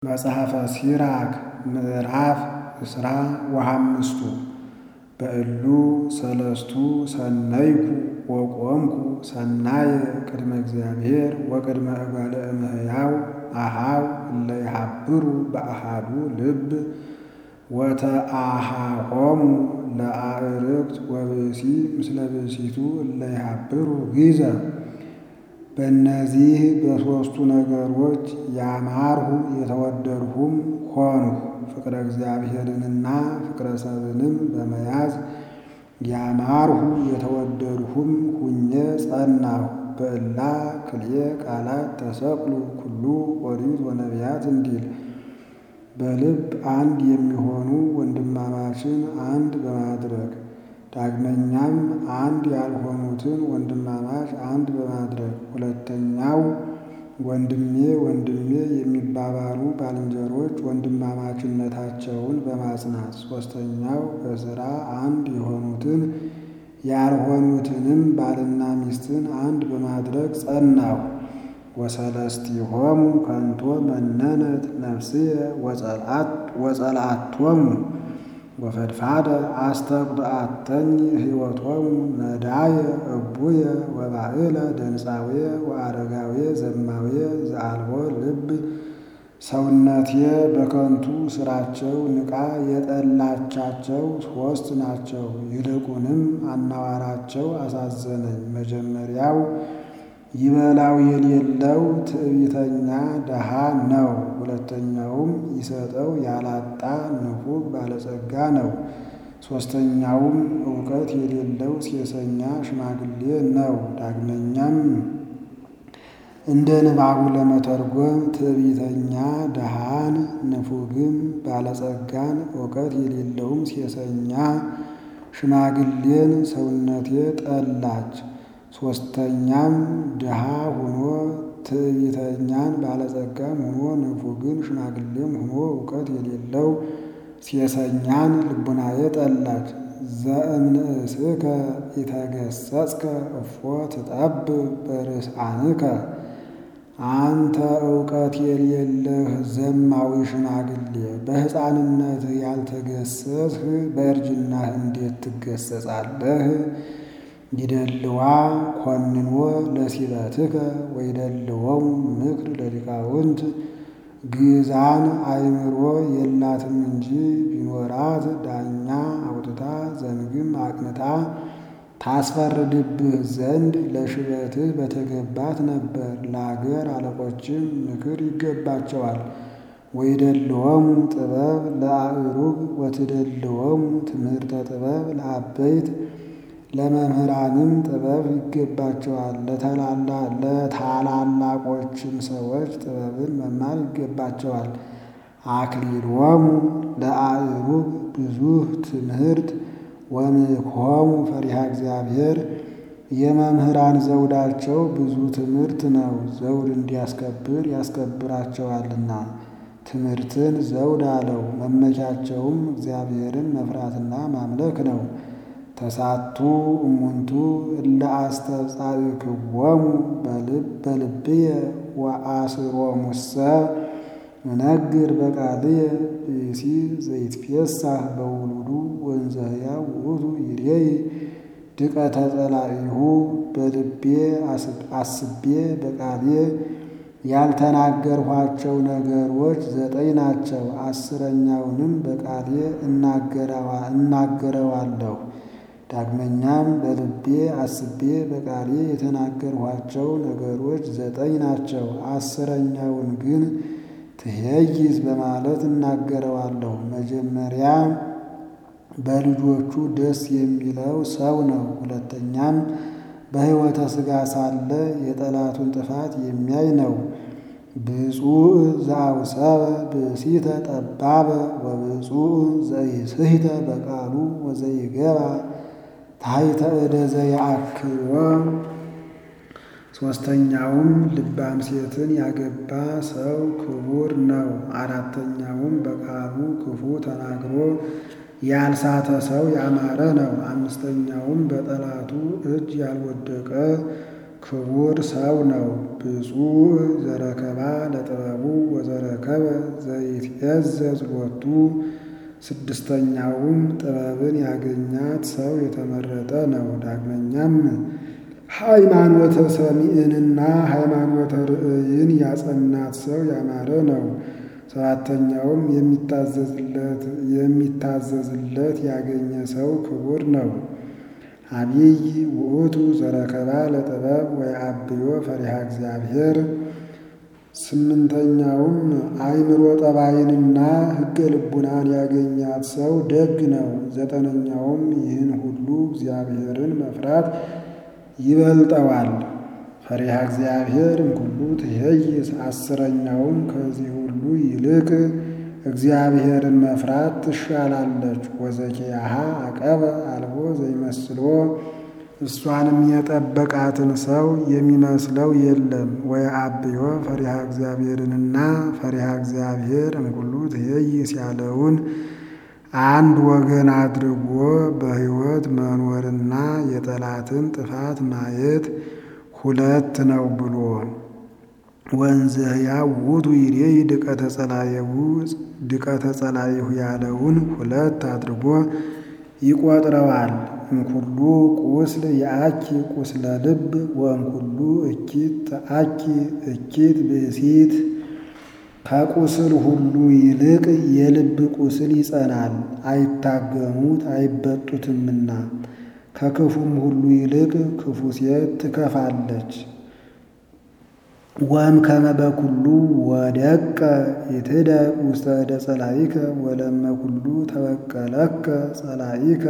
መጽሐፈ ሲራክ ምዕራፍ እስራ ወሐምስቱ በእሉ ሰለስቱ ሰነይኩ ወቆምኩ ሰናየ ቅድመ እግዚአብሔር ወቅድመ እጓለ እመሕያው አኀው እለ ይሃብሩ በአሃዱ ልብ ወተአኀሆሙ ለአዕርክት ወብእሲ ምስለ ብእሲቱ እለ ይሃብሩ ጊዘ በእነዚህ በሦስቱ ነገሮች ያማርሁ የተወደድሁም ሆንሁ። ፍቅረ እግዚአብሔርንና ፍቅረ ሰብንም በመያዝ ያማርሁ የተወደድሁም ሁኜ ጸናሁ። በእላ ክልኤ ቃላት ተሰቅሉ ኩሉ ኦሪት ወነቢያት እንዲል በልብ አንድ የሚሆኑ ወንድማማችን አንድ በማድረግ ዳግመኛም አንድ ያልሆኑትን ወንድማማች አንድ በማድረግ ሁለተኛው ወንድሜ ወንድሜ የሚባባሉ ባልንጀሮች ወንድማማችነታቸውን በማጽናት ሦስተኛው በሥራ አንድ የሆኑትን ያልሆኑትንም ባልና ሚስትን አንድ በማድረግ ጸናሁ። ወሰለስቲሆሙ ከንቶ መነነት ነፍስየ ወጸልአቶሙ ወፈድፋደ አስተቁጥአተኒ ሕይወቶሙ ነዳየ እቡየ ወባዕለ ደንፃውየ ወአረጋውየ ዘማውየ ዘአልቦ ልብ ሰውነቴ በከንቱ ሥራቸው ንቃ የጠላቻቸው ሦስት ናቸው። ይልቁንም አናዋራቸው አሳዘነኝ። መጀመሪያው ይበላው የሌለው ትዕቢተኛ ደሃ ነው። ሁለተኛውም ይሰጠው ያላጣ ንፉግ ባለጸጋ ነው። ሦስተኛውም እውቀት የሌለው ሴሰኛ ሽማግሌ ነው። ዳግመኛም እንደ ንባቡ ለመተርጎም ትዕቢተኛ ደሃን፣ ንፉግም ባለጸጋን፣ እውቀት የሌለውም ሴሰኛ ሽማግሌን ሰውነቴ ጠላች። ሦስተኛም ድሃ ሆኖ ትዕቢተኛን ባለጸጋም ሆኖ ንፉግን ሽማግሌም ሆኖ እውቀት የሌለው ሴሰኛን ልቡናዬ ጠላች። ዘእምንእስከ ኢተገሰጽከ እፎ ትጠብ በርስአንከ አንተ እውቀት የሌለህ ዘማዊ ሽማግሌ በሕፃንነትህ ያልተገሰጽህ በእርጅናህ እንዴት ትገሰጻለህ? ይደልዋ ኮንኖ ለሲበትከ ወይደልዎሙ ምክር ለሊቃውንት ግዛን አእምሮ የላትም እንጂ ቢኖራት ዳኛ አውጥታ ዘንግም አቅንታ ታስፈርድብህ ዘንድ ለሽበትህ በተገባት ነበር። ለአገር አለቆችም ምክር ይገባቸዋል። ወይደልዎሙ ጥበብ ለአእሩግ ወትደልዎሙ ትምህርተ ጥበብ ለአበይት ለመምህራንም ጥበብ ይገባቸዋል። ለታላላቆችም ሰዎች ጥበብን መማር ይገባቸዋል። አክሊሎሙ ለአእሩግ ብዙህ ትምህርት ወምክሆሙ ፈሪሃ እግዚአብሔር የመምህራን ዘውዳቸው ብዙ ትምህርት ነው። ዘውድ እንዲያስከብር ያስከብራቸዋልና ትምህርትን ዘውድ አለው። መመኪያቸውም እግዚአብሔርን መፍራትና ማምለክ ነው። ተሳቱ እሙንቱ እለ አስተብጻእክዎሙ በልብየ ወአስሮሙሰ እነግር በቃልየ ብእሲ ዘይትፌሳህ በውሉዱ ወንዘ ሕያው ውእቱ ይሬይ ድቀተ ጸላኢሁ በልቤ አስቤ በቃልየ ያልተናገርኋቸው ነገሮች ዘጠኝ ናቸው። አስረኛውንም በቃልየ እናገረዋለሁ። ዳግመኛም በልቤ አስቤ በቃልየ የተናገርኋቸው ነገሮች ዘጠኝ ናቸው። አስረኛውን ግን ትሄይዝ በማለት እናገረዋለሁ። መጀመሪያ በልጆቹ ደስ የሚለው ሰው ነው። ሁለተኛም በሕይወተ ሥጋ ሳለ የጠላቱን ጥፋት የሚያይ ነው። ብፁዕ ዘአውሰበ ብእሲተ ጠባበ ወብፁዕ ዘኢስሕተ በቃሉ ወዘይገባ ታሕተ እደ ዘየአክቦ ሦስተኛውም ልባም ሴትን ያገባ ሰው ክቡር ነው። አራተኛውም በቃሉ ክፉ ተናግሮ ያልሳተ ሰው ያማረ ነው። አምስተኛውም በጠላቱ እጅ ያልወደቀ ክቡር ሰው ነው። ብፁዕ ዘረከባ ለጥበቡ ወዘረከበ ዘይትዔዘዝ ሎቱ። ስድስተኛውም ጥበብን ያገኛት ሰው የተመረጠ ነው። ዳግመኛም ሃይማኖተ ሰሚዕንና ሃይማኖተ ርእይን ያጸናት ሰው ያማረ ነው። ሰባተኛውም የሚታዘዝለት ያገኘ ሰው ክቡር ነው። አቢይ ውእቱ ዘረከባ ለጥበብ ወየአብዮ ፈሪሃ እግዚአብሔር። ስምንተኛውም አእምሮ ጠባይንና ሕገ ልቡናን ያገኛት ሰው ደግ ነው። ዘጠነኛውም ይህን ሁሉ እግዚአብሔርን መፍራት ይበልጠዋል። ፈሪሃ እግዚአብሔር እምኩሉ ትኄይስ። አስረኛውም ከዚህ ሁሉ ይልቅ እግዚአብሔርን መፍራት ትሻላለች። ወዘኪያሃ አቀበ አልቦ ዘይመስሎ እሷንም የጠበቃትን ሰው የሚመስለው የለም። ወየአብዮ ፈሪሃ እግዚአብሔርንና ፈሪሃ እግዚአብሔር እምኩሉ ትኄይስ ያለውን አንድ ወገን አድርጎ በሕይወት መኖርና የጠላትን ጥፋት ማየት ሁለት ነው ብሎ ወንዘያ ውእቱ ይሬይ ድቀተ ጸላየሁ ድቀተ ጸላየሁ ያለውን ሁለት አድርጎ ይቆጥረዋል። እምኩሉ ቁስል የአኪ ቁስለ ልብ ወእምኩሉ እኪት ተአኪ እኪት ብእሲት ከቁስል ሁሉ ይልቅ የልብ ቁስል ይጸናል፣ አይታገሙት አይበጡትምና። ከክፉም ሁሉ ይልቅ ክፉ ሴት ትከፋለች። ወም ከመ በኩሉ ወደቀ ይትደቅ ውስተ እደ ጸላኢከ ወለመ ኩሉ ተበቀለከ ጸላኢከ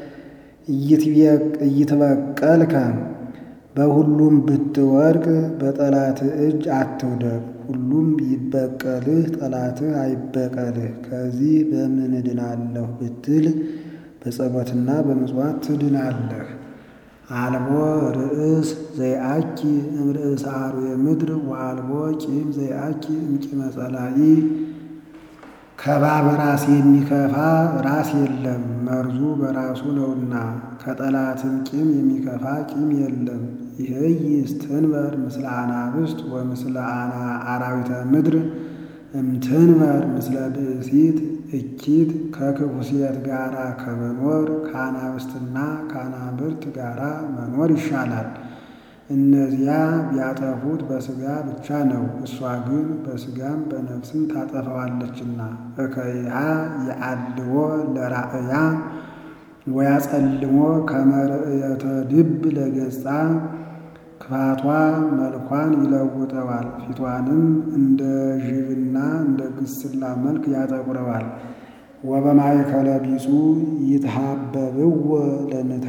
እይትበቀልከ። በሁሉም ብትወድቅ በጠላት እጅ አትውደቅ። ሁሉም ቢበቀልህ ጠላትህ አይበቀልህ። ከዚህ በምን እድናለሁ ብትል በጸሎትና በምጽዋት ትድናለህ። አልቦ ርእስ ዘይአኪ እምርእሰ አርዌ ምድር ወአልቦ ቂም ዘይአኪ እምቂመ ጸላኢ። ከባብ ራስ የሚከፋ ራስ የለም መርዙ በራሱ ነውና፣ ከጠላትም ቂም የሚከፋ ቂም የለም። ይህይስ ትንበር ምስለ አናብስት ወምስለ አራዊተ ምድር እምትንበር ምስለ ብእሲት እኪት ከክፉ ሴት ጋራ ከመኖር ከአናብስትና ከአናብርት ጋራ መኖር ይሻላል። እነዚያ ቢያጠፉት በሥጋ ብቻ ነው፣ እሷ ግን በሥጋም በነፍስም ታጠፋዋለችና። እከይሃ የአልዎ ለራእያ ወያጸልሞ ከመርእየተ ድብ ለገጻ ክፋቷ መልኳን ይለውጠዋል፣ ፊቷንም እንደ ዥብና እንደ ግስላ መልክ ያጠቁረዋል። ወበማእከለ ቢጹ ይትሃበብዎ ለንታ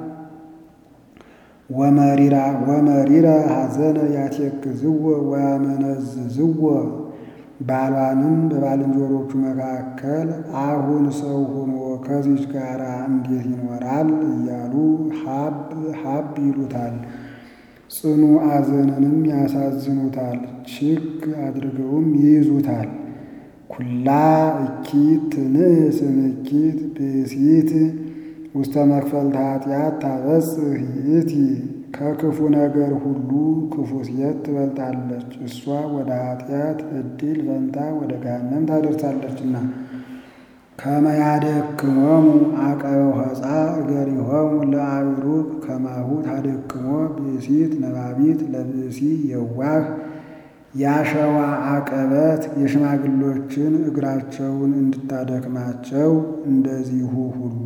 ወመሪራ ሐዘነ ያቴክዝዎ ወያመነዝዝዎ። ባሏንም በባልንጀሮቹ መካከል አሁን ሰው ሆኖ ከዚች ጋር እንዴት ይኖራል እያሉ ሀብ ሀብ ይሉታል። ጽኑ አዘንንም ያሳዝኑታል፣ ችክ አድርገውም ይይዙታል። ኩላ እኪት ትንእስ እምኪት ብእሲት ውስተ መክፈልተ ኃጢአት ታበጽሕ ይእቲ። ከክፉ ነገር ሁሉ ክፉ ሴት ትበልጣለች፣ እሷ ወደ ኃጢአት ዕድል ፈንታ ወደ ገሃነም ታደርሳለችና። ከመ ያደክሞሙ አቀበ ሆፃ እገሪሆሙ ለአእሩግ ከማሁ ታደክሞ ብእሲት ነባቢት ለብእሲ የዋህ ያሸዋ አቀበት የሽማግሎችን እግራቸውን እንድታደክማቸው እንደዚሁ ሁሉ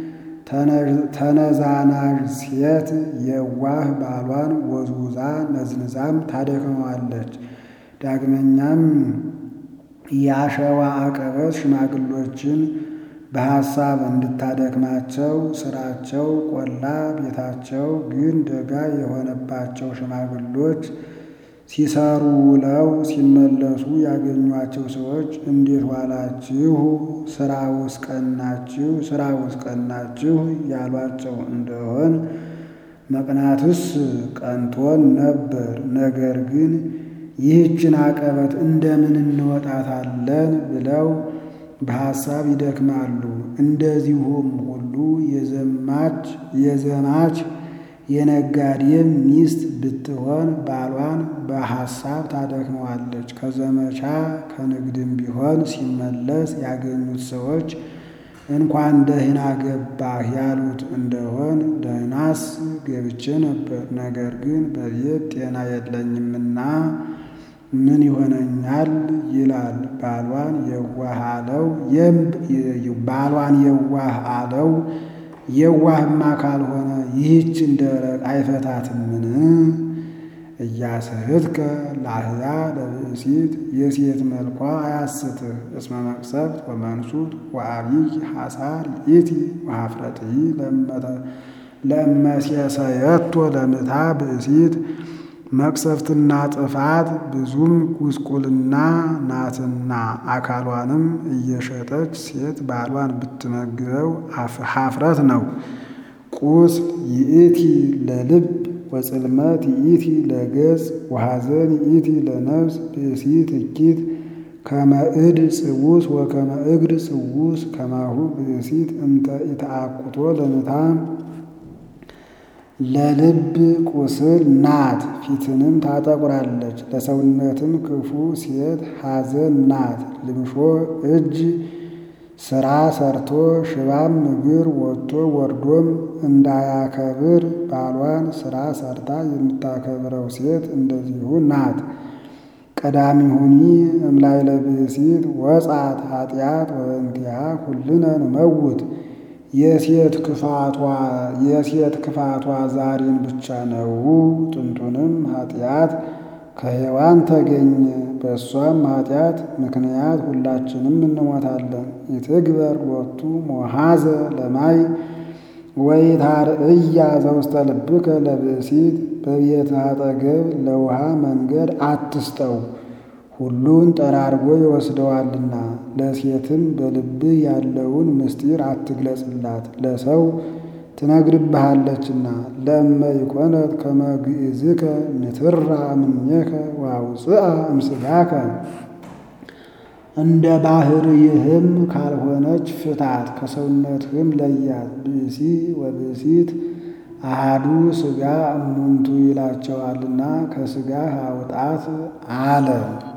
ተነዛናዥ ሴት የዋህ ባሏን ወዝውዛ ነዝንዛም ታደክመዋለች። ዳግመኛም የአሸዋ አቀበት ሽማግሎችን በሐሳብ እንድታደክማቸው ስራቸው ቆላ ቤታቸው ግን ደጋ የሆነባቸው ሽማግሎች ሲሰሩ ውለው ሲመለሱ ያገኟቸው ሰዎች እንዴት ዋላችሁ? ስራውስ ቀናችሁ? ስራውስ ቀናችሁ? ያሏቸው እንደሆን መቅናትስ ቀንቶን ነበር። ነገር ግን ይህችን አቀበት እንደምን እንወጣታለን ብለው በሐሳብ ይደክማሉ። እንደዚሁም ሁሉ የዘማች የዘማች የነጋዴም ሚስት ብትሆን ባሏን በሐሳብ ታደክመዋለች። ከዘመቻ ከንግድም ቢሆን ሲመለስ ያገኙት ሰዎች እንኳን ደህና ገባህ ያሉት እንደሆን ደህናስ ገብቼ ነበር፣ ነገር ግን በቤት ጤና የለኝምና ምን ይሆነኛል ይላል። ባሏን የዋህ አለው ባሏን የዋህ አለው። የዋህማ ካልሆነ ይህችን ደረቅ አይፈታትምን? እያስህትከ ላህያ ለብእሲት የሴት መልኳ አያስትህ እስመ መቅሰፍት ወመንሱት ወአብይ ሐሳር ይእቲ ወኀፍረትሂ ለእመሴሰየቶ ለምታ ብእሲት መቅሰፍትና ጥፋት ብዙም ጉስቁልና ናትና አካሏንም እየሸጠች ሴት ባሏን ብትመግበው ኀፍረት ነው። ቁስል ይእቲ ለልብ ወጽልመት ይእቲ ለገጽ ወሐዘን ይእቲ ለነፍስ ብእሲት እኪት ከመ እድ ጽውስ ወከመ እግር ጽውስ ከማሁ ብእሲት እንተ ኢተአኩቶ ለምታ ለልብ ቁስል ናት፣ ፊትንም ታጠቁራለች። ለሰውነትም ክፉ ሴት ሐዘን ናት። ልምሾ እጅ ስራ ሰርቶ ሽባም እግር ወጥቶ ወርዶም እንዳያከብር ባሏን ስራ ሰርታ የምታከብረው ሴት እንደዚሁ ናት። ቀዳሚሁኒ እምላይለ ብእሲት ወጻት ኃጢአት ወእንቲአ ኩልነ ንመውት የሴት ክፋቷ የሴት ክፋቷ ዛሬን ብቻ ነው። ጥንቱንም ኃጢአት ከሔዋን ተገኘ። በእሷም ኃጢአት ምክንያት ሁላችንም እንሞታለን። ይትግበር ሎቱ ሞሃዘ ለማይ ወይታርእያ ዘውስተ ልብከ ለብእሲት በቤትህ አጠገብ ለውሃ መንገድ አትስጠው፣ ሁሉን ጠራርጎ ይወስደዋልና። ለሴትም በልብህ ያለውን ምስጢር አትግለጽላት፣ ለሰው ትነግርብሃለችና። ለእመ ይኮነት ከመ ግእዝከ ንትራ እምኔከ ወአውፅአ እምሥጋከ እንደ ባሕርይህም ካልሆነች ፍታት፣ ከሰውነትህም ለያት። ብእሲ ወብእሲት አሃዱ ሥጋ እሙንቱ ይላቸዋልና ከሥጋህ አውጣት አለ።